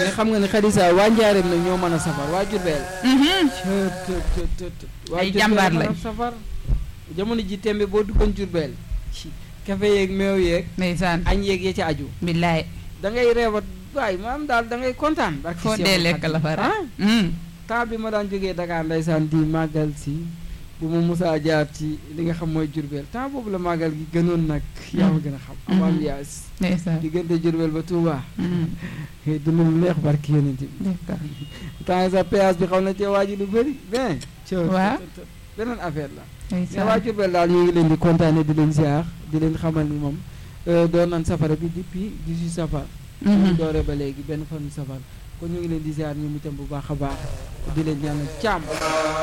mais xam nga ne Xadisa waa Njaareem nag ñoo mën a safar waa Jurbel Mhm. waa Ay Jurbel jàmbaar mën a lañ. safar jamono ji tembe boo duggoon Jurbel kafe yeeg meew yeeg ndeysaan añ yeeg ya ci aju billaay da ngay reebat waay maam daal da ngay kontaan barki foo Seexul dee lekk Xadiim. la fa ah rek Mhm. temps bi ma daan jógee Dakar ndeysaan di màggal si bu ma musaa jaar ci li nga xam mooy Jurbel temps boobu la màggal gi gënoon nag yaa ma gën a xam am ambiance ndeysaan diggante Jurbel ba Touba Mhm. ngay dund lu neex barki yonent bi d'accord temps sa péage bi xaw na cee waaji lu bëri bien Waaw. beneen affaire la mais ndeysaan waa Jurbel daal ñu ngi leen di kontaane di leen ziar di leen xamal ni moom euh, doon nan safara bi depuis 18 safar ñu Mhm. doore ba léegi benn fan safar kon ñu ngi leen di ziar ñoom itam bu baax a baax di leen ñaanal jàmm